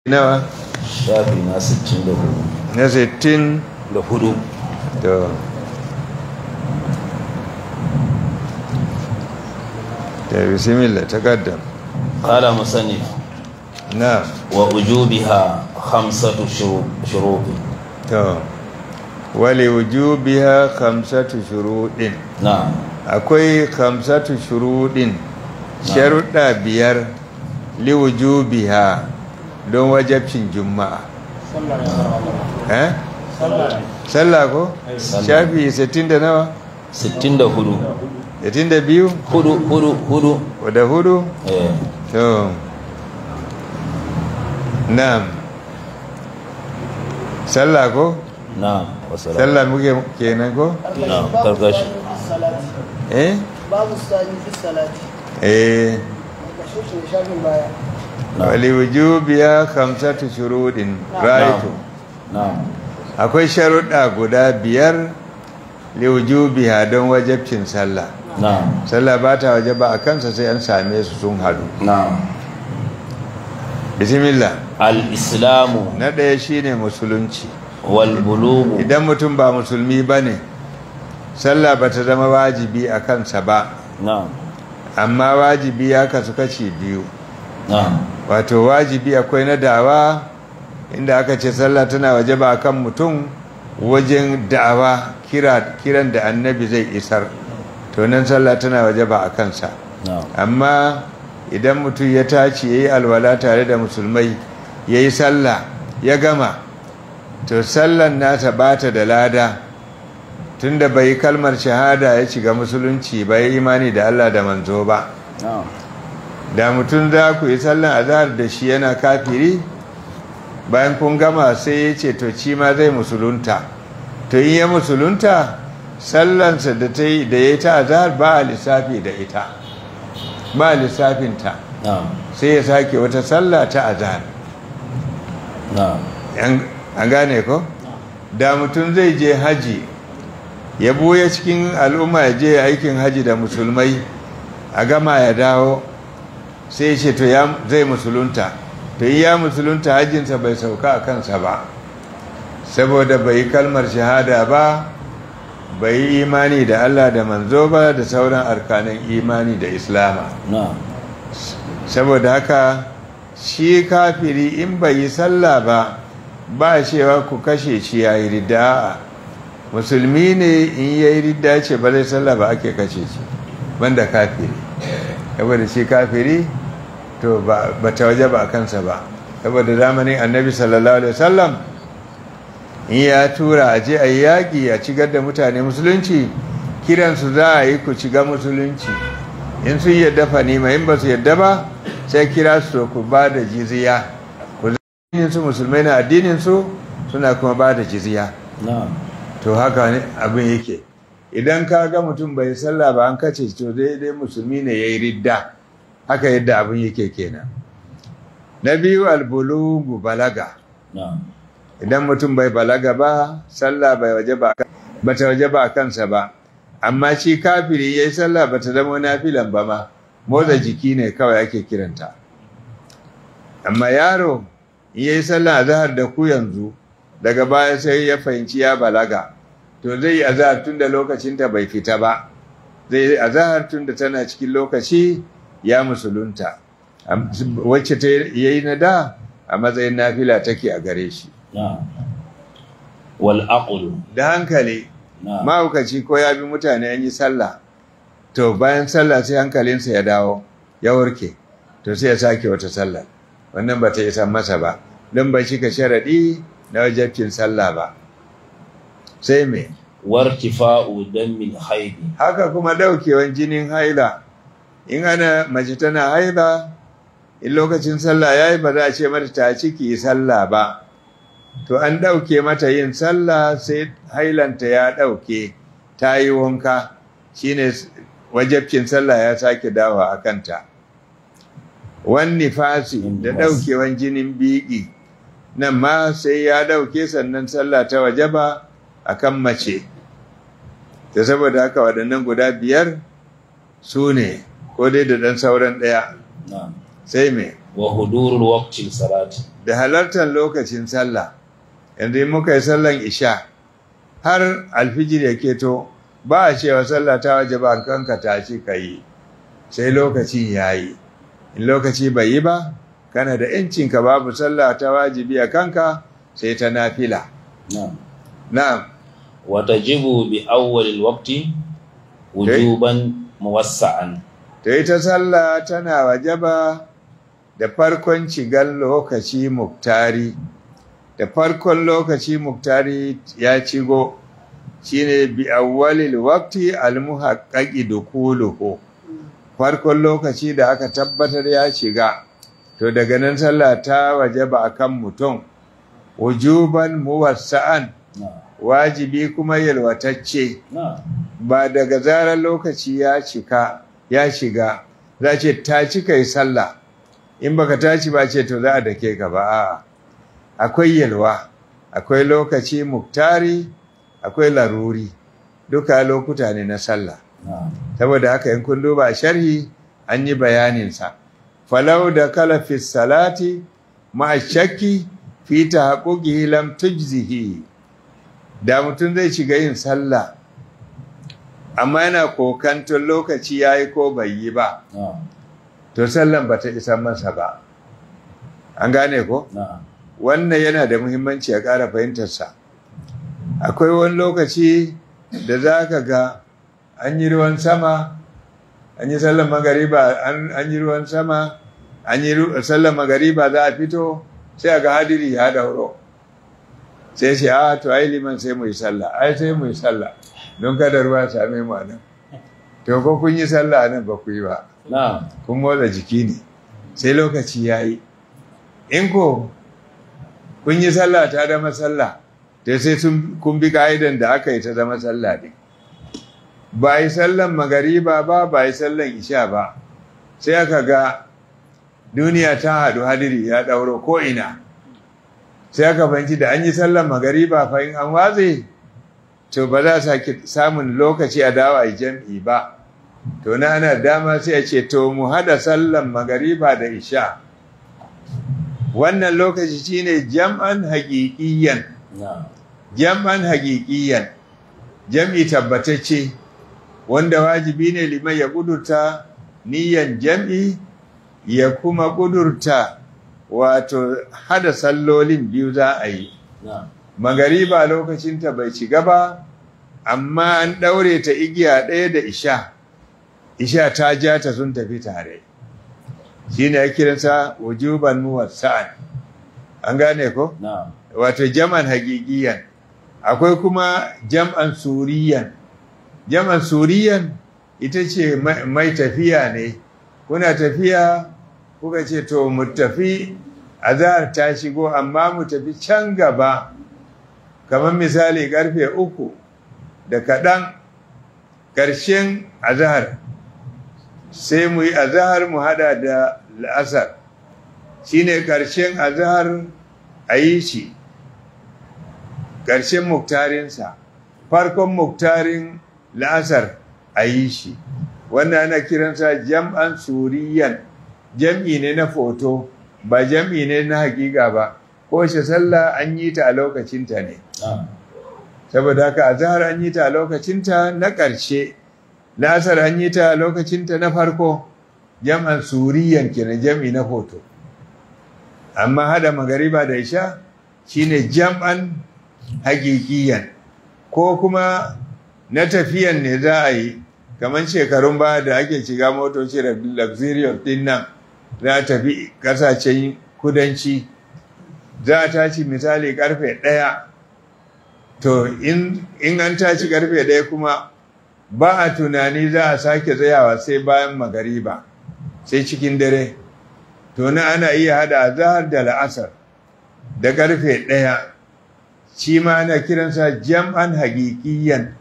nawa shafi na 64 na 60 da hudu to da bismillah takaddam قال مصنف na ووجوبها خمسة شرو- شروط to wali wujubiha khamsatu shuruɗin نعم akwai khamsatu shuruɗin sharuɗa biyar li wujubiha don wajabcin juma'a eh sallah ko Sallah. shafi 60 da nawa 64 62 hudu hudu hudu da hudu eh to na'am sallah ko na'am wasalam sallah muke kenan ko na'am karkashi eh babu sani fi salati eh daga shi shafin baya na'am wali wujubiya khamsatu shurudin raitu na'am akwai sharuɗa guda biyar li wujubiha don wajabcin sallah na'am sallah ba ta wajaba a kansa sai an same su sun hadu na'am bismillah al-islamu na ɗaya shine musulunci wal bulugu idan mutum ba musulmi ba ne sallah ba ta zama wajibi a kansa ba na'am amma wajibi ya kasu kashi biyu na'am wato wajibi akwai na dawa inda aka ce sallah tana waje ba kan mutum wajen da'awa kira kiran da annabi zai isar to nan sallah tana waje ba a kansa na'am amma idan mutum ya tashi ya yi alwala tare da musulmai ya yi sallah ya gama to sallan nasa ba ta da lada tunda bai yi kalmar shahada ya shiga musulunci bai yi imani da Allah da manzo ba na'am da mutum za ku yi sallan azhar da shi yana kafiri bayan kun gama sai ya ce to ci ma zai musulunta to in ya musulunta sallansa da ta yi da ya yi ta azhar ba a lissafi da ita ba a lissafinta na'am sai ya sake wata sallah ta azhar na'am An- an gane ko da mutum zai je haji ya buya cikin al'umma ya je aikin haji da musulmai a gama ya dawo sai ya ce to ya zai musulunta to yi ya musulunta hajjinsa bai sauka a kansa ba saboda bai yi kalmar shahada ba bai yi imani da Allah da manzo ba da sauran arkanin imani da islama na'am saboda haka shi kafiri in bai yi sallah ba ba cewa ku kashe shi ya yi ridda musulmi ne in ya yi ridda ce ba zai sallah ba ake kashe shi banda kafiri saboda shi kafiri to ba ba ta waje ba a kansa ba saboda zamanin annabi sallallahu alaihi wasallam in ya tura a je a yi yaƙi a cigar da mutane musulunci kiransu za a yi ku shiga musulunci in sun yadda fa nima in ba su yadda ba sai kira su to ku ba da jizya ku zai su musulmai na addinin su suna kuma ba da jizya na'am to haka ne abin yake idan ka ga mutum bai sallah ba an kace shi, to daidai musulmi ne yayi ridda haka yadda abin yake kenan na biyu albulugu balaga na'am idan mutum bai balaga ba sallah bai waje ba bata waje ba kansa ba amma shi kafiri yayi sallah bata zama nafilan ba ma motsa jiki ne kawai ake kiranta amma yaro in yayi sallah azhar da ku yanzu daga baya sai ya fahimci ya balaga to zai yi azhar tunda lokacin ta bai fita ba zai yi azhar tunda tana cikin lokaci ya musulunta Am- wacce ta yayi na da a matsayin nafila take a gare shi na'am wal aqlu da hankali na'am mahaukaci ko ya bi mutane an yi sallah to bayan sallah sai hankalinsa ya dawo ya warke to sai ya sake wata sallah wannan ba ta isa masa ba don ba shi ka sharaɗi na wajabcin sallah ba sai me wartifa'u dammil haidi haka kuma ɗaukewan jinin haila in ana mace tana haila in lokacin sallah ya yi ba za a ce mata ta ciki sallah ba to an ɗauke mata yin sallah sai hailanta ya ɗauke ta yi wanka shine wajabcin sallah ya sake dawa a kanta wani fasi da ɗaukewan jinin biki nan ma sai ya ɗauke sannan sallah ta wajaba a kan mace da saboda haka waɗannan guda biyar su ne ko dai da ɗan sauran ɗaya na'am sai me wa hudurul waqtil salati da halartar lokacin sallah yanzu in muka yi sallan isha har alfijir ya keto ba a cewa sallah ta waje ba kanka ta ci ka yi sai lokacin ya yi in lokaci bai yi ba kana da ‘yancinka babu sallah ta wajibi a kanka sai ta nafila na'am na'am wa tajibu bi awwalil waqti wujuban muwassa'an ta ita sallah tana wajaba da farkon cigar lokaci muktari da farkon lokaci muktari ya cigo shine bi awwalil waqti almuhaqqaqi dukuluhu farkon lokaci da aka tabbatar ya shiga to daga nan sallah ta wajaba akan mutum wujuban muwassa'an na'am wajibi kuma yalwatacce na'am ba daga zarar lokaci ya cika ya shiga za ce ta cika yi sallah in baka tashi ba ce to za a dake ka ba a'a akwai yalwa akwai lokaci muktari akwai laruri duka lokuta ne na sallah na'am saboda haka in kun duba sharhi an yi bayaninsa falau da kala fi salati ma shakki fi tahaqquqihi lam tujzihi da mutum zai shiga yin sallah amma yana kokanton lokaci yayi ko bai yi ba na'am to sallan bata isa masa ba an gane ko na'am wannan yana da muhimmanci a ƙara fahimtarsa akwai wani lokaci da za ka ga an yi ruwan sama an yi sallar magariba an an yi ruwan sama an yi ru- sallar magariba za a fito sai a ga hadiri ya dauro sai ce a to ai liman sai mu yi sallah ai sai mu yi sallah don kada ruwa ya same mu a nan to ko kun yi sallah a nan ba ku yi ba na'am kun motsa jiki ne sai lokaci ya yi in ko kun yi sallah ta zama sallah ta sai sun kun bi ka'idan da aka yi ta zama sallah ne ba yi sallan magariba ba ba yi sallan isha ba sai aka ga duniya ta haɗu hadiri ya ɗauro ko'ina sai aka fahimci da an yi sallan magariba fa in an watse to ba za a sake samun lokaci a dawa a jam'i ba to na ana dama sai a ce to mu hada sallan magariba da isha wannan lokaci shine jam'an haƙiƙiyan na'am jam'an haƙiƙiyan jam'i tabbatacce wanda wajibi ne liman ya kudurta niyan jam'i ya kuma kudurta wato hada sallolin biyu za a yi na'am magariba lokacinta bai shiga ba amma an ɗaure ta igiya ɗaya da isha isha ta ja ta sun tafi tare shi ne ya kiransa wujuban muwassa'an an gane ko na'am wato jam'an hagigiyan akwai kuma jam'an suriyan jam'an suriyan ita ce mai mai tafiya ne kuna tafiya kuka ce to mu tafi azhar ta shigo amma mu tafi can gaba kamar misali karfe uku da kaɗan ƙarshen azhar sai mu yi azhar mu hada da la'asar shine ƙarshen azhar a yi shi ƙarshen muktarinsa farkon muktarin la'asar a yi shi wannan ana kiransa jam'an suriyan jam'i ne na foto ba jam'i ne na hakika ba ko shi sallah an yi ta a lokacinta ne na'am saboda haka azhar an yi ta a lokacinta na ƙarshe la'asar an yi ta a lokacinta na farko jam'an suriyan kenan jam'i na foto amma hada magariba da isha shine jam'an hakikiyan ko kuma na tafiyan ne za a yi kamar shekarun baya da ake shiga motoci da luxurious din nan za a tafi kasashen kudanci za a tashi misali karfe ɗaya to in in an tashi karfe ɗaya kuma ba a tunani za a sake tsayawa sai bayan magariba sai cikin dare to na ana iya hada azahar da la'asar da karfe ɗaya shi ma ana kiransa jam'an hagikiyan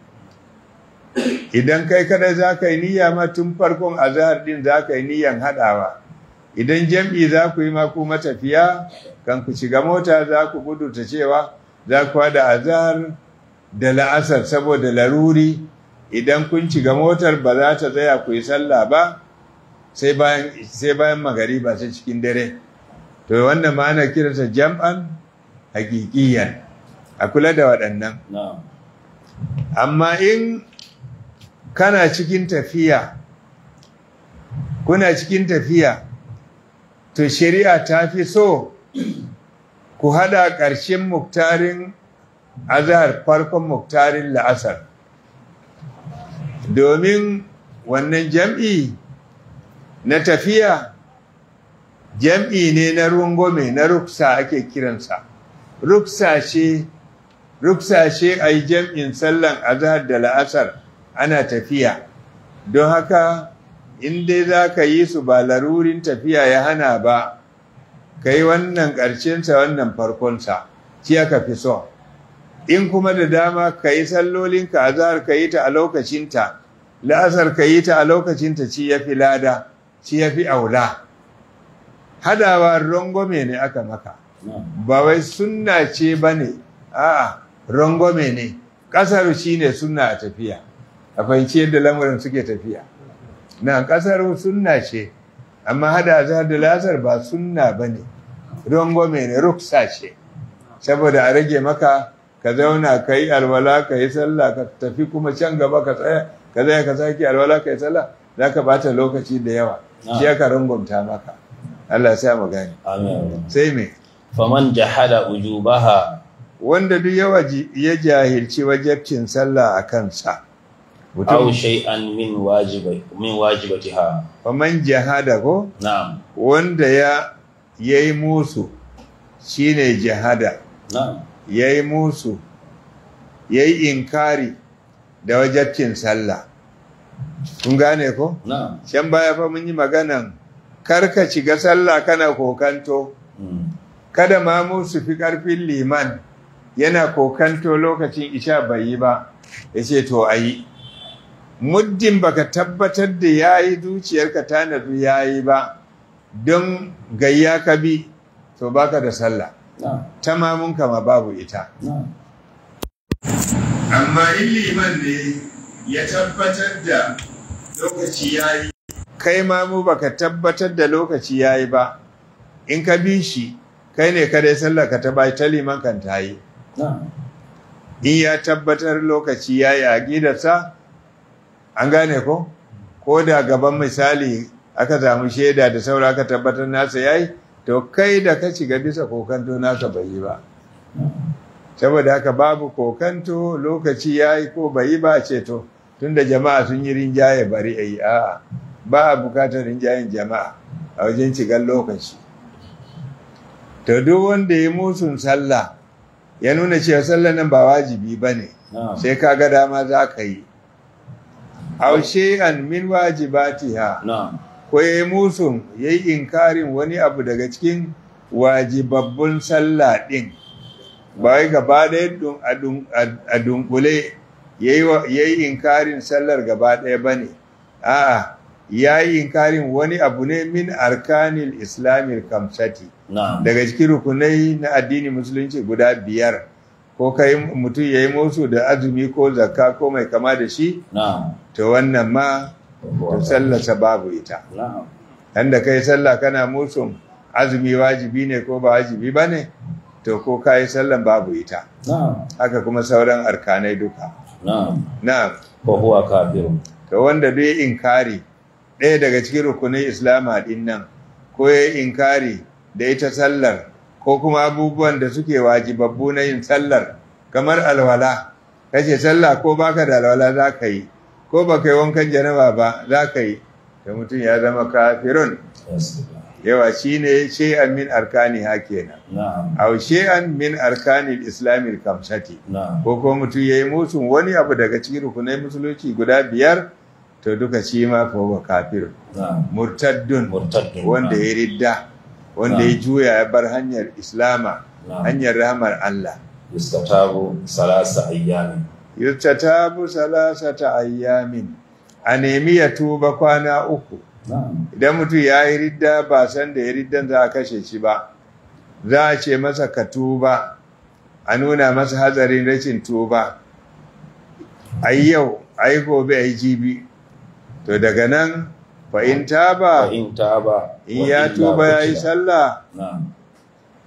idan kai kadai za ka yi niyya ma tun farkon azahar din za ka yi niyyan haɗawa idan jam'i za ku yi ma ku matafiya kan ku shiga mota za ku gudurta cewa za ku haɗa azahar da la'asar saboda laruri idan kun shiga motar ba za ta tsaya ku yi sallah ba sai bayan sai bayan magariba sai cikin dare to wannan ma ana kiransa jam'an hakikiyan a kula da waɗannan na'am amma in kana cikin tafiya kuna cikin tafiya to shari'a ta fi so ku hada ƙarshen muktarin azhar farkon muktarin la'asar domin wannan jam'i na tafiya jam'i ne na rungume na ruksa ake kiransa ruksa ce ruksa ce a yi jam'in sallan azhar da la'asar ana tafiya don haka in dai za ka yi su ba larurin tafiya ya hana ba ka yi wannan ƙarshensa wannan farkonsa shi aka fi so in kuma da dama ka yi sallolinka azhar ka yi ta a lokacinta la'asar ka yi ta a lokacinta ci ya fi lada ci ya fi aula hadawa rangwame ne aka maka na'am ba wai sunna ce ba ne a'a rangwame ne ƙasar shi ne sunna a tafiya a fahimci yadda lamarin suke tafiya na ƙasar sunna ce amma hada azhar da lasar ba sunna ba ne rangwame ne ruksa ce saboda a rage maka ka zauna ka yi alwala ka yi sallah ka tafi kuma can gaba ka tsaya ka zai ka sake alwala ka yi sallah za ka bata lokaci da yawa shi aka rangwamta maka Allah sa mu gani amin sai me faman jahada ujubaha wanda duk ya waji- ya jahilci wajabcin sallah a kansa aw mutum shay'an min wajibi min wajibatiha faman jahada ko na'am wanda ya yayi musu shine jahada na'am yayi musu yayi inkari da wajabcin sallah kun gane ko na'am can baya fa mun yi maganan karka shiga sallah kana kokanto Mm. kada ma mu su fi ƙarfin liman yana kokanto lokacin isha bai yi ba ya ce to a yi muddin baka tabbatar da ya yi zuciyarka ta nazu ya yi ba don gayya ka bi to baka da sallah na'am ta mamunka ma babu ita na'am amma in liman ne ya tabbatar da lokaci ya yi kai ma mu baka tabbatar da lokaci ya yi ba in ka bi shi kai ne kadai sallah ka ta bai ta liman kan ta yi na'am in ya tabbatar lokaci ya yi a gidarsa an gane ko ko da gaban misali aka samu shaida da saura aka tabbatar nasa ya yi to kai da ka shiga bisa kokanto nasa bai yi ba saboda haka babu kokanto lokaci ya yi ko bai yi ba ce to tunda jama'a sun yi rinjaye bari a yi a'a ba a bukatar rinjayen jama'a a wajen shigar lokaci to duk wanda ya musun sallah ya nuna cewa sallah nan ba wajibi ba ne na'am sai ka ga dama za ka yi aushe an min wajibatiha na'am ko ya yi musun ya yi inkarin wani abu daga cikin wajibabbun sallah ɗin ba wai gaba ɗaya dun- a dun- a dunkule ya yi wa- ya yi inkarin sallar gaba ɗaya ba ne a'a ya yi inkarin wani abu ne min arkanil islamil kamsati na'am daga cikin rukunai na addini musulunci guda biyar ko kai mutum ya yi musu da azumi ko zakka ko mai kama da shi na'am to wannan ma to sallarsa babu ita na'am yanda kai sallah kana musun azumi wajibi ne ko ba wajibi ba ne to ko ka yi sallan babu ita na'am haka kuma sauran arkanai duka na'am na fa huwa kafirun to wanda duk ya inkari ɗaya daga cikin rukunin islama ɗin nan ko ya yi inkari da ita sallar ko kuma abubuwan da suke wajibabbu na yin sallar kamar alwala kace sallah ko baka da alwala za ka yi ko baka yi wankan janaba ba za ka yi da mutum ya zama kafirun yawa shine shay'an min arkani ha kenan na'am aw shay'an min arkanil islamil kamsati na'am ko ko mutum ya yi musun wani abu daga cikin rukunai musulunci guda biyar to duka shi ma fa huwa kafir na'am murtaddun murtaddun wanda ya ridda wanda ya juya ya bar hanyar islama Na'am. hanyar rahmar Allah yustatabu salasa ayyamin yustatabu salasata ayyamin a nemi ya tuba kwana uku na'am idan mutum ya yi ridda ba san da ya riddan za a kashe shi ba za a ce masa ka tuba a nuna masa hatsarin rashin tuba a yi yau a yi gobe a yi jibi to daga nan fa'in fa taba in taba in wa ya illa tuba ya yi qutila. sallah na'am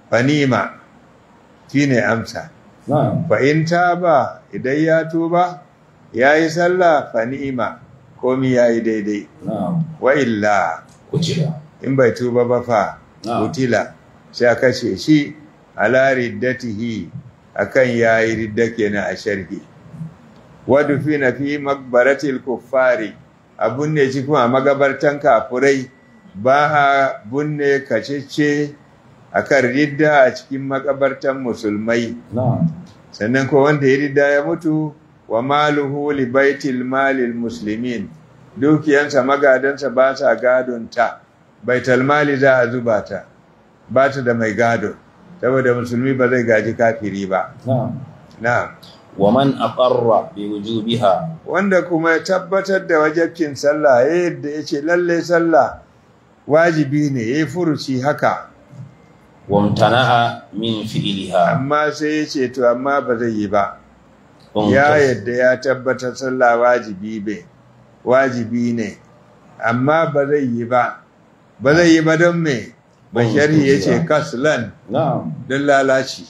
fanima shine amsa نعم fa in taba idan ya tuba yayi sallah fanima komi yayi daidai نعم wa illa قتل in bai tuba ba fa Na'am. utila sai a kashe shi ala riddatihi akan yayi ridda kenan a sharhi wadu fi na fi makbaratil kuffari a bunne shi kuma a magabartan kafurai ba a bunne kacece akan ridda a cikin makabartan musulmai نعم sannan ko wanda ya ridda ya mutu wa maluhu li baitil malil muslimin dukiyansa magadansa ba sa gadon ta baitul mali za a zuba ta ba ta da mai gado saboda musulmi ba zai gaji kafiri ba نعم na'am ومن أقر بوجوبها wanda kuma ya tabbatar da wajabcin sallah ya yadda ya ce lalle sallah wajibi ne ya yi furuci haka وامتنع من فعلها amma sai ya ce to amma ba zai yi ba ya وامتثل- yadda ya tabbatar sallah wajibi be wajibi ne amma ba zai yi ba ba zai yi ba don me bashari ya ce kaslan نعم don lalaci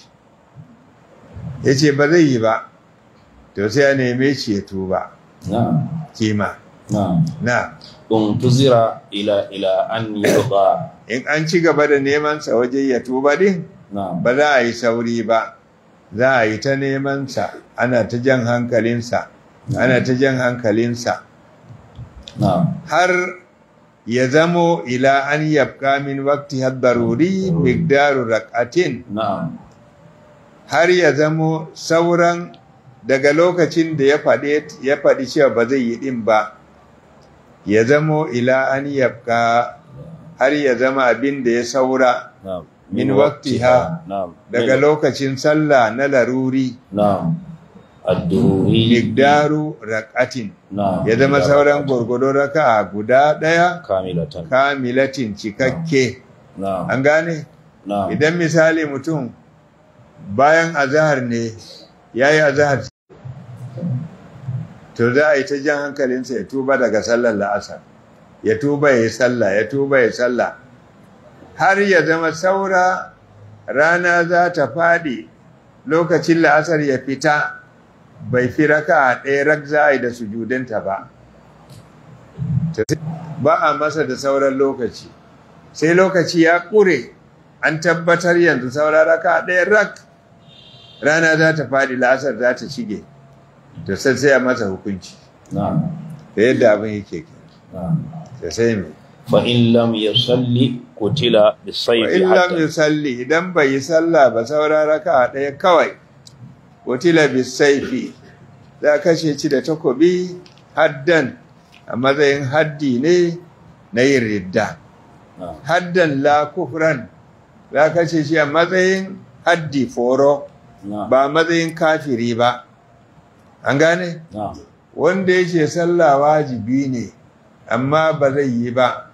ya ce ba zai yi ba to sai a neme shi ya tuba نعم kima نعم na انتظر إلى إلى أن يرضى in an ci gaba da neman sa waje ya tuba din نعم ba za a yi sauri ba za a yi ta neman sa ana ta jan hankalinsa ana ta jan hankalinsa نعم har ya zamo ila an yabka min wakti daruri migdaru rak'atin نعم har ya zamo sauran daga lokacin da ya faɗi ya faɗi cewa ba zai yi ɗin ba ya zamo ila an yabka har ya zama abin da ya saura نعم من وقتها. نعم daga من- lokacin sallah na laruri نعم الدروري migdaru rak'atin نعم ya zama sauran gurgudo raka'a guda ɗaya كاملة kamilatin cikakke نعم an gane نعم idan misali mutum bayan azahar ne ya yi azahar to za a yi ta jan hankalinsa ya tuba daga sallar la'asar ya tuba ya yi sallah ya tuba ya yi sallah har ya zama saura rana za ta faɗi lokacin la'asar ya fita bai fi raka a ɗaya rak za a yi da sujudinta ba ba a masa da sauran lokaci sai lokaci ya ƙure an tabbatar yanzu saura raka ɗaya rak rana za ta faɗi la'asar za ta shige to sai sai a masa hukunci نعم da yadda abin yake ke نعم da sai mai فإن لم يصلي قتل wa بالسيف illam حتى yusalli idan bai yi sallah ba saura raka ɗaya kawai wutila bisaifi za a kashe ci da takobi haddan a matsayin haddi ne na yin ridda نعم haddan la kufran za a kashe shi a matsayin haddi foro نعم ba matsayin kafiri ba an gane نعم wanda yake sallah wajibi ne amma ba zai yi ba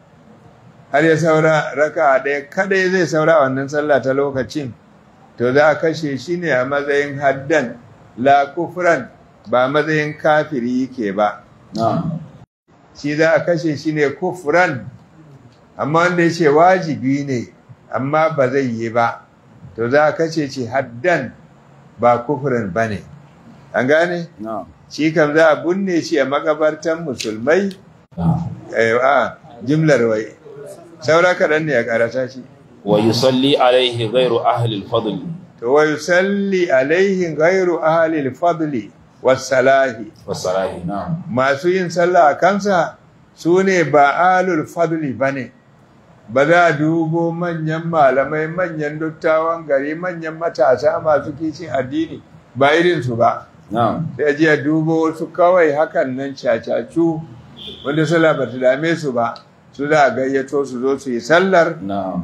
har ya saura raka ɗaya kadai zai saura wannan sallah ta lokacin to za a kashe shi ne a matsayin haddan la kufran ba matsayin kafiri yake ba نعم shi za a kashe shi ne kufran amma wanda ya ce wajibi ne amma ba zai yi ba to za a kashe shi haddan ba kufran ba ne an gane نعم shi kam za a binne shi a makabartan musulmai نعم eh, a jimlar wai saura kaɗan ne ya karata shi ويصلي عليه غير أهل الفضل to wa yusalli alaihi ghairu ahli al-fadli was-salahi والصلاة نعم masu yin sallah a kansa su ne ba alul fadli ba ne ba za a dubo manyan malamai manyan dattawan gari manyan matasa masu kishin addini ba irinsu ba نعم sai a ji a dubo wasu kawai hakan nan cacacu wanda sallah ba ta dame su ba su za a gayyato su zo su yi sallar نعم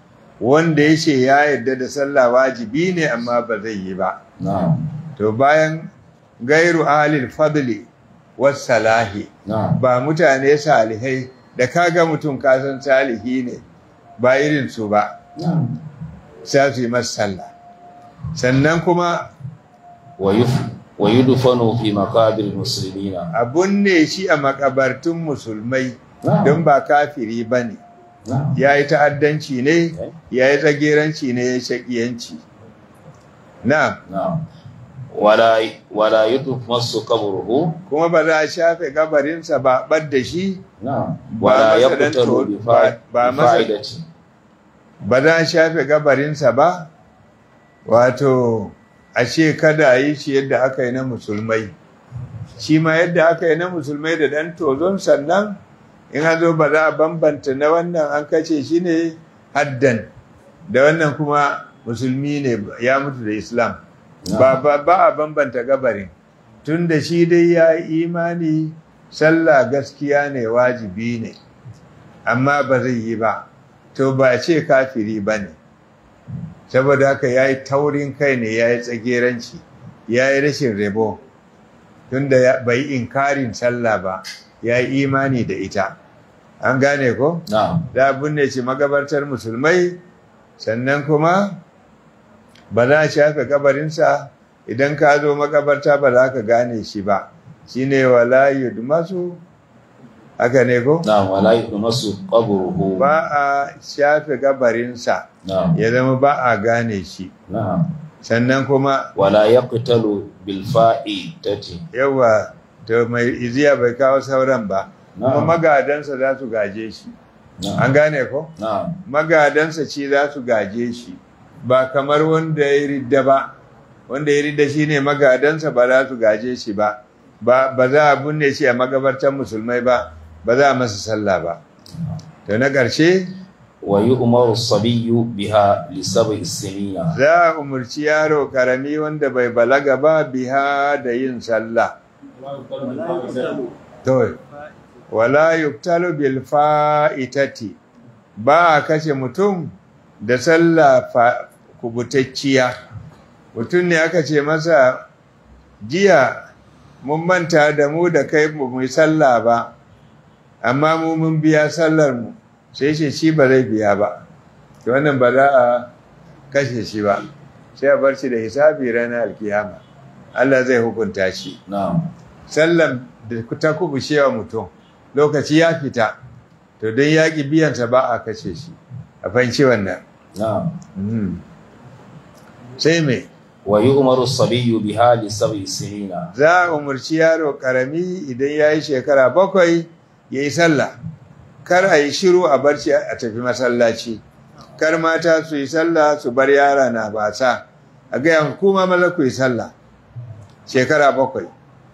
wanda ya ce ya yarda da sallah wajibi ne amma ba zai yi ba نعم to bayan gairu ahalil fadli was salahi نعم ba mutane salihai da kaga mutum kasan salihi ne ba irin su ba نعم sai su yi masa sallah sannan kuma ويف ويدفن في مقابر المسلمين abun ne shi a makabartun musulmai نعم don ba kafiri ba ne na'am ya yi ta'addanci ne Okay. ya yi tsageranci ne ya yi shaƙiyanci na na'am wala wala yutmasu qabruhu kuma ba za a shafe gabarinsa ba ɓad da shi na'am Ba wala masa dan yaqtalu to- bi ba- ba fa- bi masa- fa'idati ba za a shafe gabarinsa ba wato a ce kada a yi shi yadda aka yi na musulmai shi ma yadda aka yi na musulmai da ɗan tozon sannan in an zo ba za a bambanta na wannan an kace shi ne haddan da wannan kuma musulmi ne ya mutu da islam ba, ba, ba a bambanta gabarin tun da shi dai ya yi imani sallah gaskiya ne wajibi ne amma ba zai yi ba to ba a ce kafiri ba ne saboda haka ya yi taurin kai ne ya yi tsageranci ya yi rashin rebo tun da bai inkarin sallah ba ya yi imani da ita an gane ko? na'am da binne shi magabartar musulmai sannan kuma ba za a shafe kabarinsa idan ka zo makabarta ba za ka gane shi ba shi ne wala yudmasu haka ne ko na'am wala yutmasu qabruhu ba a shafe kabarinsa na'am ya zama ba a gane shi na'am sannan kuma wala yaqtalu bil fa'idati yawa to mai iziya bai kawo sauran ba kuma na'am magadansa za su gaje shi na'am an gane ko na'am magadansa ce za su gaje shi ba kamar wanda ya ridda ba wanda ya ridda shi ne magadansa ba za su gaje shi ba ba ba za a binne shi a magabartan musulmai ba ba za a masa sallah ba to na ƙarshe wa yu'maru as-sabiyyu biha li sab'i sinina za a umarci yaro karami wanda bai balaga ba biha da yin sallah to wala yuktalu bil fa'itati ba a kashe mutum da sallah fa- kubutacciya mutum ne aka ce masa jiya mun manta da mu da kai mu mu yi sallah ba amma mu mun biya sallar mu sai shi shi ba zai biya ba to wannan ba za a kashe shi ba sai a bar shi da hisabi ranar alkiyama Allah zai hukunta shi na'am sallan da ta kubushewa mutum lokaci ya fita to don yaƙi biyansa ba a kashe shi a fahimci wannan na'am Mhm. sai mai wa yu'maru as-sabiyyu biha li sab'i sinina za a umarci yaro ƙarami idan ya yi shekara bakwai ya yi sallah kar a yi shiru a barci a tafi masallaci kar mata su yi sallah su bar yara na basa a gaya kuma maza ku yi sallah shekara bakwai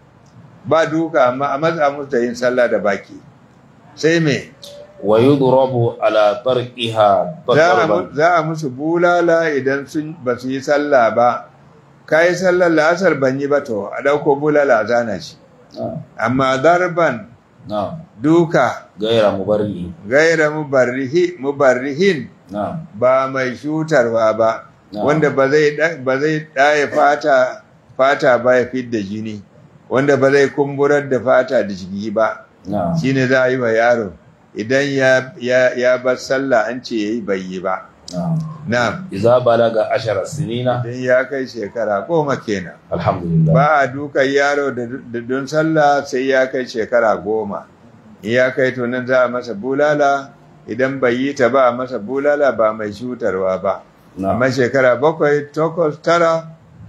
ba duka amma a matsa musu da yin sallah da baki sai me wa yudrabu ala tarqiha za a darban mu- za a musu bulala idan sun ba su yi sallah ba ka yi sallar la'asar ban yi ba to a ɗauko bulala a zana shi na'am amma darban na'am duka gaira mubarri gaira mubarrihi mubarrihin na'am ba mai shutarwa ba Na'am. wanda ba zai ɗa- ba zai ɗaya fata fata ba ya fidda jini wanda ba zai kumburar da fata da jiki ba na'am shine za a yi wa yaro idan ya ya ya bar sallah an ce yayi bai yi ba na'am na'am idza balaga ashara sinina idan ya kai shekara goma kenan alhamdulillah ba a dukan yaro da da don sallah sai ya kai shekara goma in ya kai to nan za a masa bulala idan bai yi ta ba a masa bulala ba mai shutarwa ba na'am amma shekara bakwai takwas tara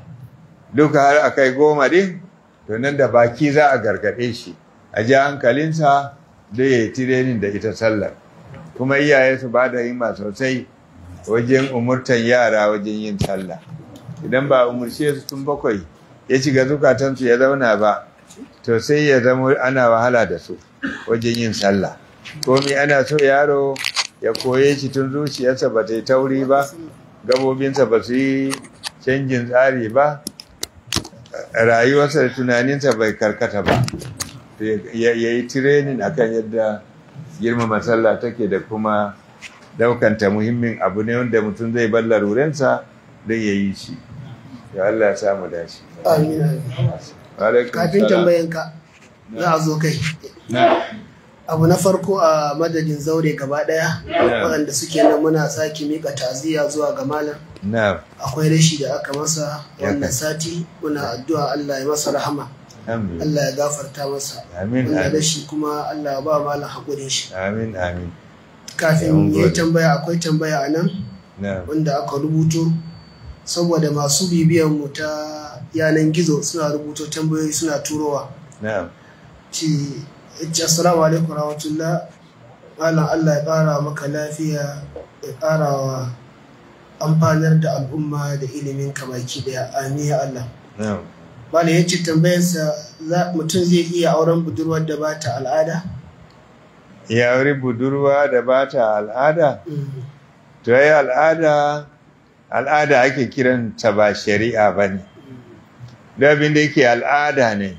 duka har a kai goma din to nan da baki za a gargaɗe shi a ji hankalinsa da ya yi tirenin da ita sallar kuma iyaye su ba da himma sosai wajen umurtan yara wajen yin sallah idan ba umurce su tun bakwai ya shiga zukatansu ya zauna ba to sai ya zama ana wahala da su wajen yin sallah komi ana so yaro ya koye shi tun zuciyarsa ba ta yi tauri ba gabobinsa ba su yi canjin tsari ba rayuwarsa da tunaninsa bai karkata ba ya ya yi tirenin akan yadda girmama sallah take da kuma daukanta muhimmin abu ne wanda mutum zai bar larurensa don ya yi shi ya Allah ya samu dashi Amin. amin. Alaikum Kafin salam. tambayanka za a zo kai. Na. Abu na farko a madadin zaure gaba daya waɗanda suke nan muna sake mika taziya zuwa ga malam. na Akwai rashi da aka masa Ya wannan kai. sati muna addu'a Allah ya masa rahama. alhamdulillah Allah ya gafarta masa. amin Wannan amin rashi kuma Allah ya ba malam haƙurin shi. amin amin kafin ya yi tambaya akwai tambaya a nan na'am wanda aka rubuto saboda masu bibiyan mu ta yanan gizo suna rubuto tambayoyi suna turowa na'am ci ci assalamu alaikum rahmatullah malam Allah ya ƙara maka lafiya ya ƙara wa amfanar da al'umma da ilimin ka baki daya amin ya Allah na'am malam ya ce tambayarsa za- mutum zai iya auren budurwar da ba ta al'ada ya wuri budurwa da ba ta al'ada Mm. to yi al'ada al'ada ake kiranta ba shari'a ba ne abin da yake al'ada ne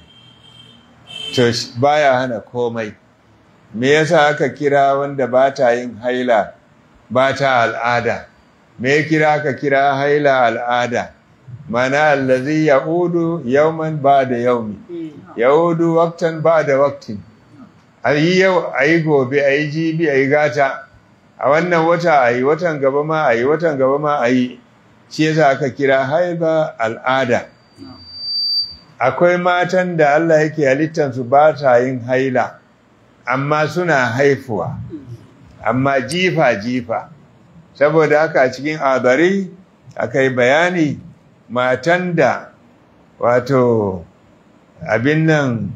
to sh- baya hana komai me yasa aka kira wanda ba ta yin haila ba ta al'ada me ya kira aka kira haila al'ada mana allazi ya'udu yawman ba da yaumi ya'udu waktan ba da waktin a yi yau a yi gobe a yi jibi a yi gata a wannan wata a yi watan gaba ma a yi watan gaba ma a yi shi yasa aka kira haiba al'ada akwai matan da Allah yake halittansu ba ta yin haila amma suna haifuwa amma jifa-jifa saboda haka a cikin adari aka yi bayani matan da wato abin nan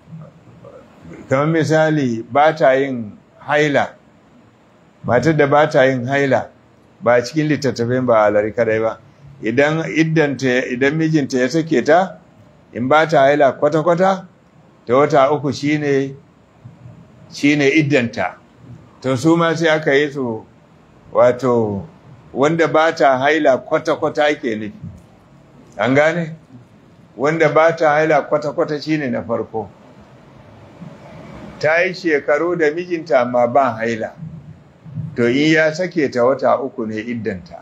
kamar misali ba ta yin haila matar da ba ta yin haila ba cikin littattafin ba alari kadai ba idan iddanta idan mijinta ya sake ta in ba ta haila kwata-kwata ta wata uku shine shine iddanta to su ma sai aka yi su wato wanda ba ta haila kwata-kwata ke nufi an gane wanda ba ta haila kwata-kwata shine na farko ta yi shekaru da mijinta amma ba haila to in ya sake ta wata uku ne iddanta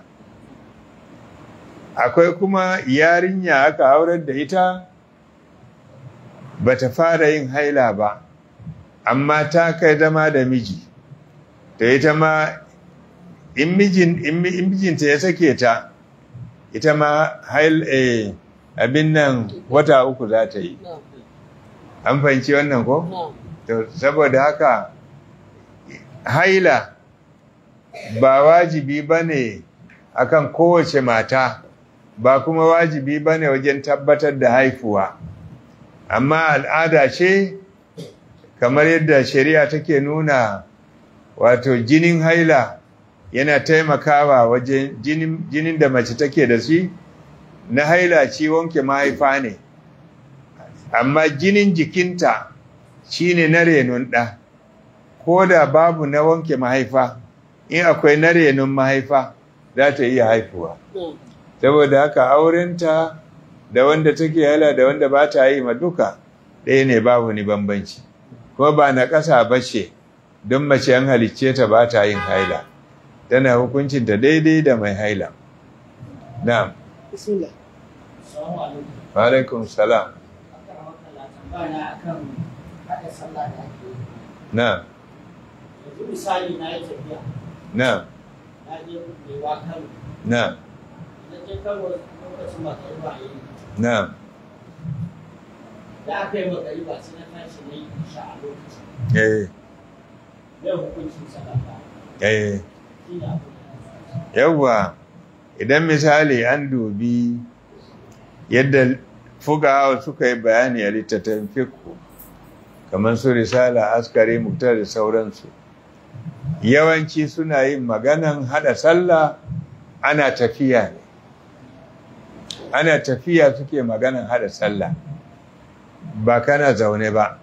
akwai kuma yarinya aka aurar da ita ba ta fara yin haila ba amma ta kai zama da miji to ita ma in mijin in mi- in mijinta ya sake ta ita ma hail eh, abin nan wata uku za ta yi an fahimci wannan ko? to saboda haka haila ba wajibi ba ne akan kowace mata ba kuma wajibi ba ne wajen tabbatar da haifuwa amma al'ada ce kamar yadda shari'a take nuna wato jinin haila yana taimakawa wajen jinin, jinin da mace take da shi na haila ci wanke mahaifa ne amma jinin jikinta shine na renon ɗa ko da babu na wanke mahaifa in akwai na renon mahaifa za ta iya haifuwa saboda haka aurenta da wanda take haila da wanda ba ta yi ma duka ɗaya ne babu ni bambanci kuma ba na ƙasa ba ce don mace an halicce ta ba ta yin haila tana hukuncinta daidai da mai haila na'am bismillah Assalamu alaikum. wa alaikum salam Akan wakala tambaya akan haɗa sallah da ake yi. na'am Yanzu misali na yi tafiya, na'am na je Bewa Kano. na'am Na je Kano lokacin magariba ya yi. na'am Da aka yi magariba sai na tashi na yi isha a lokacin. eh Mai hukuncin sallah eh shi ne abin da na yawwa idan misali an dubi yadda fugawa suka yi bayani a littattafan fikku kamar su risala askari muktar da sauransu yawanci suna yin maganan hada sallah ana tafiya ne ana tafiya suke maganan hada sallah ba kana zaune ba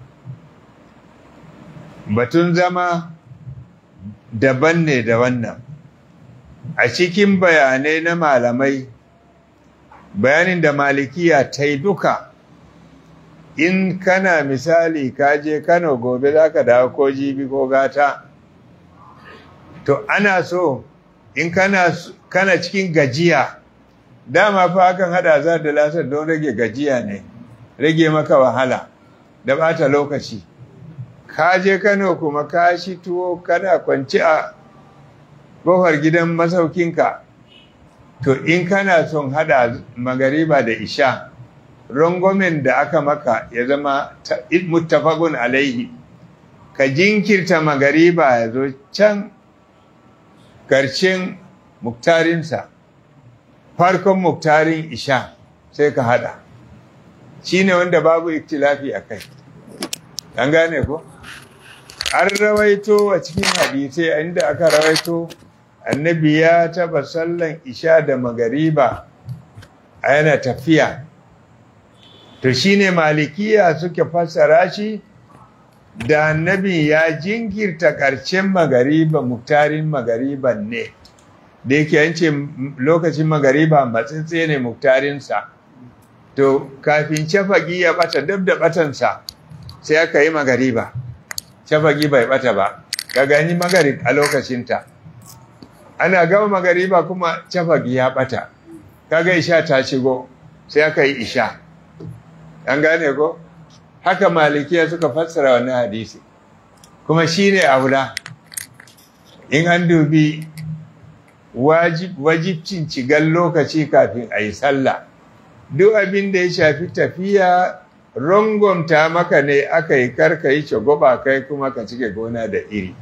batun zama daban ne da wannan a cikin bayanai na malamai bayanin da malikiya ta yi duka in kana misali ka je kano gobe za ka dawo ko jibi ko gata to ana so in kana, kana cikin gajiya dama fa akan hada za da lasar don rage gajiya ne rage maka wahala da bata lokaci ka je kano kuma ka shi tuwo kana kwanci a kofar gidan masaukinka to in kana son hada magariba da isha rangwamen da aka maka ya zama muttafaqun alaihi ka jinkirta magariba ya zo can ƙarshen muktarinsa farkon muktarin isha sai ka hada shi ne wanda babu iktilafi a kai an gane ko an rawaito a cikin hadisai inda aka rawaito annabi ya taba sallan isha da magariba a yana tafiya to shine malikiya suke fassara shi da annabi ya jinkirta ƙarshen magariba muktarin magariban ne da yake yance lokacin magariba matsitse ne muktarinsa to kafin shafagi ya bata dab da batansa sai aka yi magariba shafagi bai bata ba ka gani magarib a lokacinta ana gama magariba kuma shafagi ya bata kaga isha ta shigo sai aka yi isha an gane ko haka malikiya suka fassara wannan hadisi kuma shine aula in an dubi wajibcin cigan lokaci kafin a yi sallah duk abin da ya shafi tafiya rangomta maka ne aka yi karka yi shagoba kai kuma ka cike gona da iri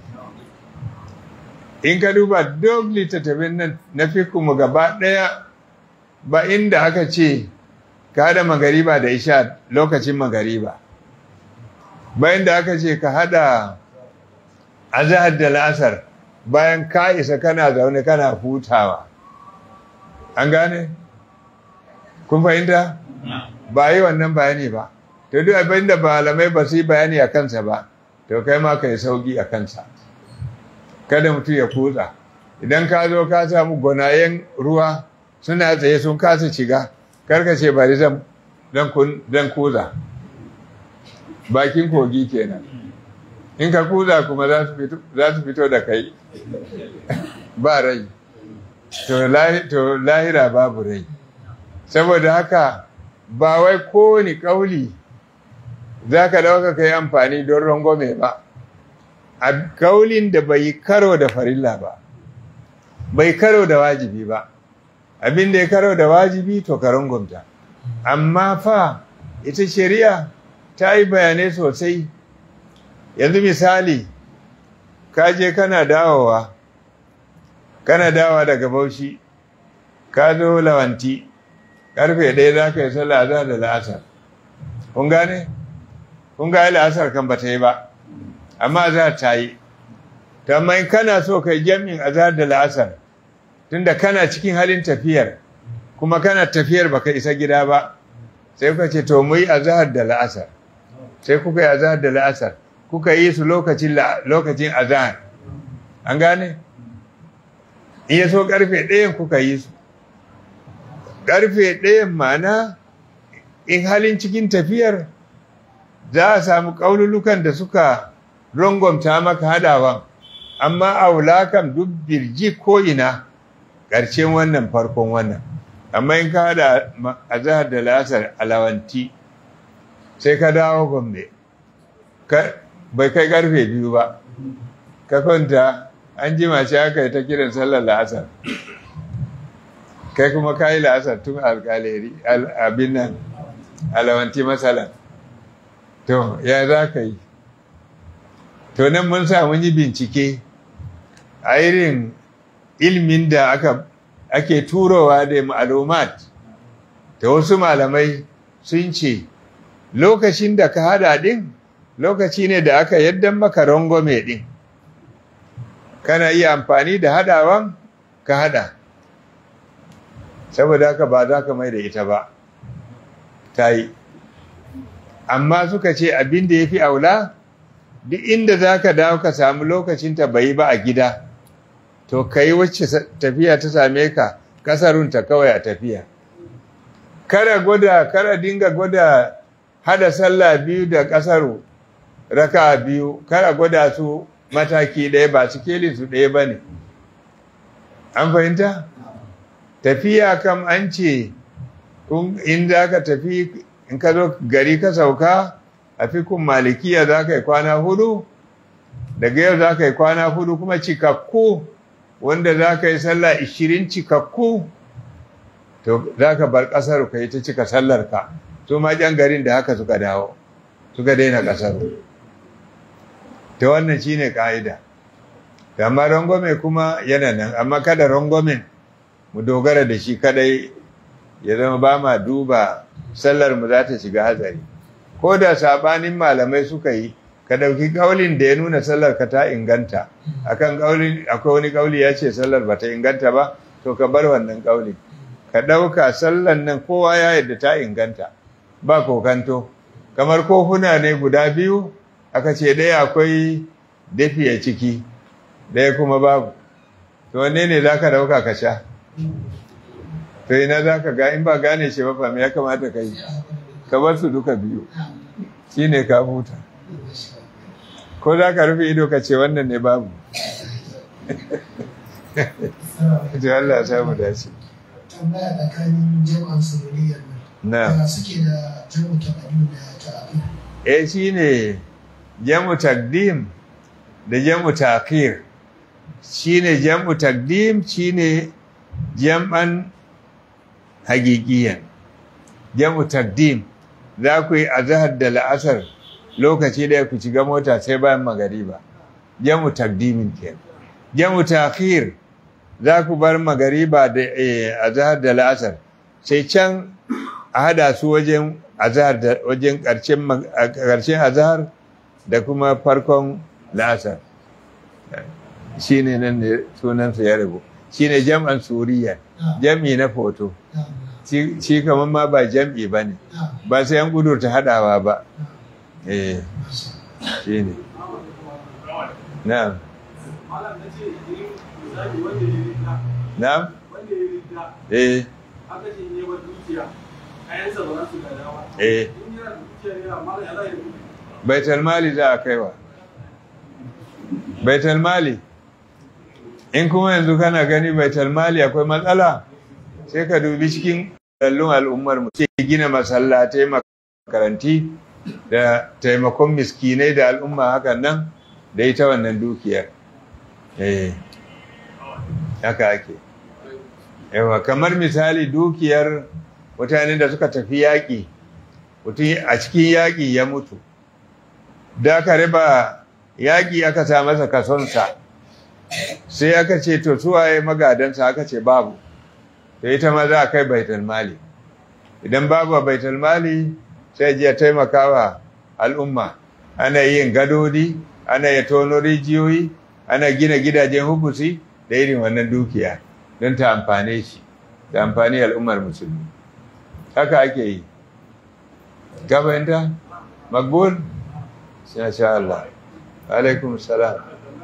in ka duba duk littattafin nan na mu gaba ɗaya ba inda aka ce ka hada magariba da isha lokacin magariba bayan da aka ce ka hada azahar da la'asar bayan ka isa kana zaune kana hutawa an gane kun fahimta ba yi wannan bayani ba to duk abin da malamai ba su yi bayani a kansa ba to kai ma ka yi sauki a kansa kada mutum ya kutsa idan ka zo ka samu gonayen ruwa suna tsaye sun kasa shiga karka ce bari zan kuza bakin kogi kenan in ka kuza kuma za su fito da kai ba rai to lahira babu rai saboda haka ba wai kowane kauli za ka dauka ka yi amfani don rangwame ba a kaulin da bai karo da farilla ba bai karo da wajibi ba abin da ya karo da wajibi to ka rangwamta amma fa ita shari'a ta yi bayanai sosai yanzu misali ka je kana dawowa kana dawowa daga bauchi ka zo lawanti karfe ɗaya za ka yi sallah za da la'asar kun gane? kun ga la'asar kan ba ta yi ba amma za ta yi ta in kana so ka yi jami'in azhar da la'asar tunda kana cikin halin tafiyar kuma kana tafiyar baka isa gida ba sai kuka ce to mu yi azhar da la'asar sai kuka yi azhar da la'asar kuka yi su lokacin lokacin azhar an gane in ya so karfe ɗayan kuka yi su karfe ɗayan mana in halin cikin tafiyar za a samu ƙaunulukan da suka rangwamta maka hadawan amma a kam duk birji ko ina ƙarshen wannan farkon wannan amma in ka hada a zahar da lasar alawanti sai ka dawo gombe bai kai karfe biyu ba ka kwanta an ji mace aka yi ta kiran sallar la'asar kai kuma ka yi la'asar tun alkaleri abin nan alawanti matsalan to ya za ka yi to nan mun sa mun yi bincike a irin ilmin da aka ake turowa da ma'lumat da wasu malamai sun ce lokacin da ka hada din lokaci ne da aka yaddan maka rangwame din kana iya amfani da hadawan ka hada saboda haka ba za ka mai da ita ba ta yi amma suka ce abin da ya fi aula duk inda za ka dawo ka samu lokacinta bai ba a gida to ka yi wacce tafiya ta same ka kasarunta kawai a tafiya kara gwada kara dinga gwada hada sallah biyu da kasaru raka biyu kara gwada su mataki ɗaya ba su kelin su ɗaya ba ne an fahimta tafiya kam an ce in za ka tafi in ka zo gari ka sauka a fikun malikiya za ka yi kwana hudu daga yau za ka yi kwana hudu kuma cikakku wanda za ka yi sallah ishirin cikakku to za ka bar ƙasar ka yi ta cika sallarka su ma jan garin da haka suka dawo suka daina ƙasar ta wannan shi ne ƙa'ida amma rangwame kuma yana nan amma kada rangwamen mu dogara da shi kadai ya zama ba ma duba sallar mu za ta shiga hatsari ko da sabanin malamai suka yi ka dauki kaulin da ya nuna sallar ka ta inganta akan kaulin akwai wani kauli ya ce sallar ba ta inganta ba to ka bar wannan kaulin ka dauka sallar nan kowa ya yadda ta inganta ba kokanto kamar kofuna ne guda biyu aka ce ɗaya akwai dafi a ciki ɗaya kuma babu to wanne ne za ka dauka ka sha to ina za ka ga in ba gane shi ba fami ya kamata ka yi ka bar su duka biyu shi ne ka huta ko za ka rufe ido ka ce wannan ne babu to Allah ya samu dace tambaya tsakanin jama'an sururiyar nan na da suke da jamu taɓaɗu da ta'aƙi eh shine jamu takdim da jamu ta'khir shine jamu takdim shine jam'an hagigiyan jamu takdim za ku yi azhar da la'asar lokaci da ku shiga mota sai bayan magariba jamu takdimin ke jamu ta'khir za ku bar magariba da eh, azhar da la'asar sai can a hada su wajen azhar da wajen ƙarshen mag- a ƙarshen azhar da kuma farkon la'asar shine nan ne sunansa ya rabu shine jam'an suriya jam'i na foto shi shi kamar ma ba jam'i ba ne ba sai an gudurta hadawa ba eh shine na'am malam na ce idan misali wanda ya rida na'am wanda ya rida eh aka ce ne wa dukiya kayansa ba za su gada ba eh in yana da dukiya ne amma ya za ya rubuta baitul mali za a kaiwa baitul mali in kuma yanzu kana gani baitul mali akwai matsala sai ka dubi cikin dallun al'ummar mu sai gina masallatai makaranti da taimakon miskinai da al'umma hakan nan da ita wannan dukiyar eh haka ake yawa kamar misali dukiyar mutanen da suka tafi yaƙi mutum a cikin yaƙi ya mutu da aka riba yaƙi aka sa masa kasonsa sai aka ce to suwaye magadansa aka ce babu to ita ma za a kai baitul mali idan babu a baitul mali sai ji ya taimaka wa al'umma ana yin gadodi ana ya tono rijiyoyi ana gina gidajen hubusi da irin wannan dukiya don ta amfane shi da amfani al'ummar musulmi haka ake yi ka fahimta magbul sha sha Allah alaikum salam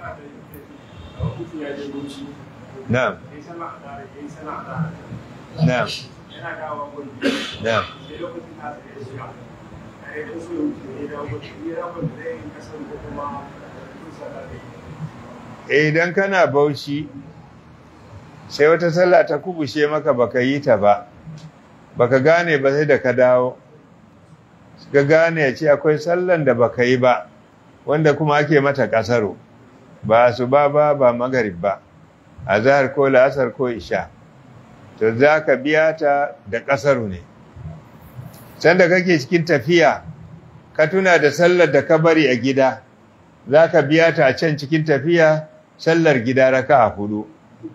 mutum ya je bauchi na'am ya yi sana a dare ya yi sana a dare na'am yana dawowa gwani na'am sai lokacin da aka yi shiga a yi kaso ya wuce ne da gwani ya rabar da zai yi kasar ko kuma kusa da zai yi idan kana bauchi sai wata sallah ta kubushe maka baka yi ta ba baka gane ba sai da ka dawo ka gane ya ce akwai sallan da baka yi ba wanda kuma ake mata kasaro ba su ba ba ba magarib ba azhar ko la'asar ko isha to za ka biya ta da kasaru ne sanda kake cikin tafiya ka tuna da sallar da ka bari a gida za ka biya ta a can cikin tafiya sallar gida raka a hudu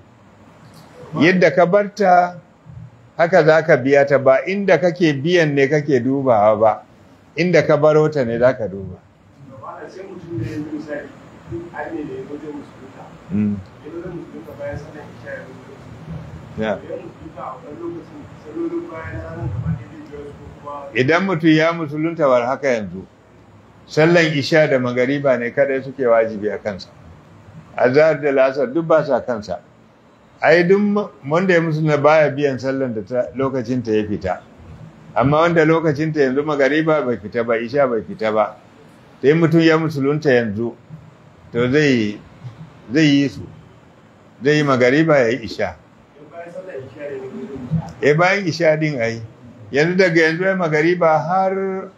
yadda ka barta haka za ka biya ta ba inda kake biyan ne kake dubawa ba inda ka baro ta ne za ka duba Malam sai mutum da ya yi misali har ne da ya zo zai musulunta Mm, ya zo zai musulunta bayan sallar isha ya zo zai musulunta yeah. ya musulunta a wani lokacin salolin bayan ranar gaba ne zai biyar su kuma idan mutum ya musulunta war haka yanzu sallan isha da magariba ne kadai suke wajibi a kansa azhar da lasar duk ba sa kansa ai duk wanda ya musulunta baya biyan sallan da ta lokacin ta ya fita amma wanda lokacin ta yanzu magariba bai fita ba isha bai fita ba sai mutum ya musulunta yanzu to zai zai yi su zai yi magariba ya yi isha in bayan sallar isha ne zai musulunta e bayan isha din ai yanzu daga yanzu ya magariba har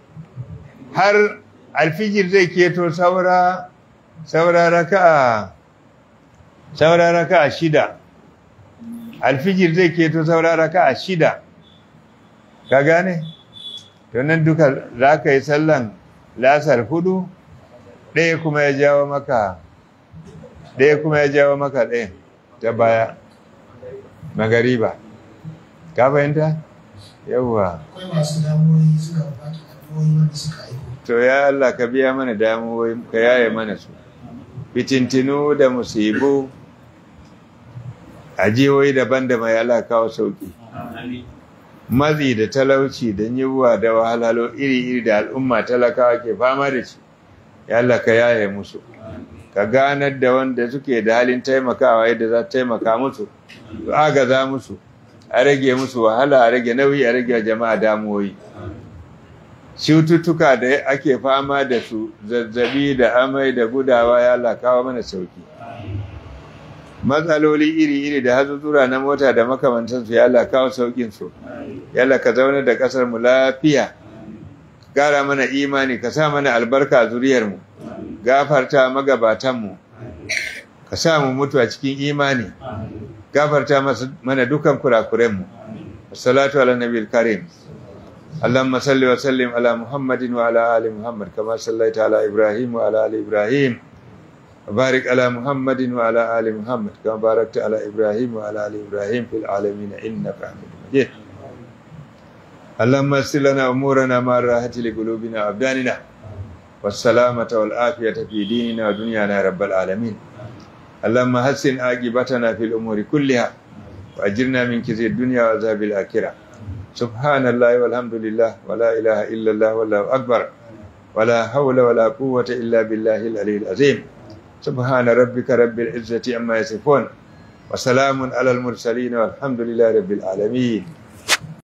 har alfijir zai keto saura saura raka'a saura raka'a shida alfijir zai keto saura raka'a shida ka gane to nan duka za ka yi sallan lasar hudu ɗaya kuma ya jawo maka ɗaya kuma ya jawo maka ɗayan ta baya magariba ka fahimta yawwa akwai masu damuwoyi suna bukatar addu'o'i wanda suka aiko to ya Allah ka biya mana damuwoyi ka yaye mana su fitintinu da musibu a jihohi daban-daban ya Allah kawo sauki mazi da talauci da yiwuwa da wahalhalo iri-iri da al'umma talakawa ke fama da shi ya Allah ka yaye musu ka ganar da wanda suke da halin taimakawa yadda za ta taimaka musu su agaza musu a rage musu wahala a rage nauyi a rage jama'a damuwoyi cututtuka da ake fama da su zazzabi da amai da gudawa ya Allah kawo mana sauki matsaloli iri-iri da hazuzzura na mota da makamantansu ya Allah kawo saukin su ya Allah ka zauna da kasar mu lafiya gara mana imani ka sa mana albarka a zuriyar mu gafarta magabatan mu ka sa mu mutu a cikin imani gafarta masu- mana dukan kurakuren mu salatu ala nabiyil karim اللهم صل وسلم على محمد وعلى ال محمد كما صليت على ابراهيم وعلى ال ابراهيم وبارك على محمد وعلى ال محمد كما باركت على ابراهيم وعلى ال ابراهيم في العالمين انك حميد مجيد اللهم يسر لنا امورنا مع الراحه لقلوبنا وابداننا والسلامه والعافيه في ديننا ودنيانا يا رب العالمين اللهم حسن عاقبتنا في الامور كلها واجرنا من كثير الدنيا وعذاب الاخره سبحان الله والحمد لله ولا إله إلا الله والله أكبر ولا حول ولا قوة إلا بالله العلي العظيم سبحان ربك رب العزة عما يصفون وسلام على المرسلين والحمد لله رب العالمين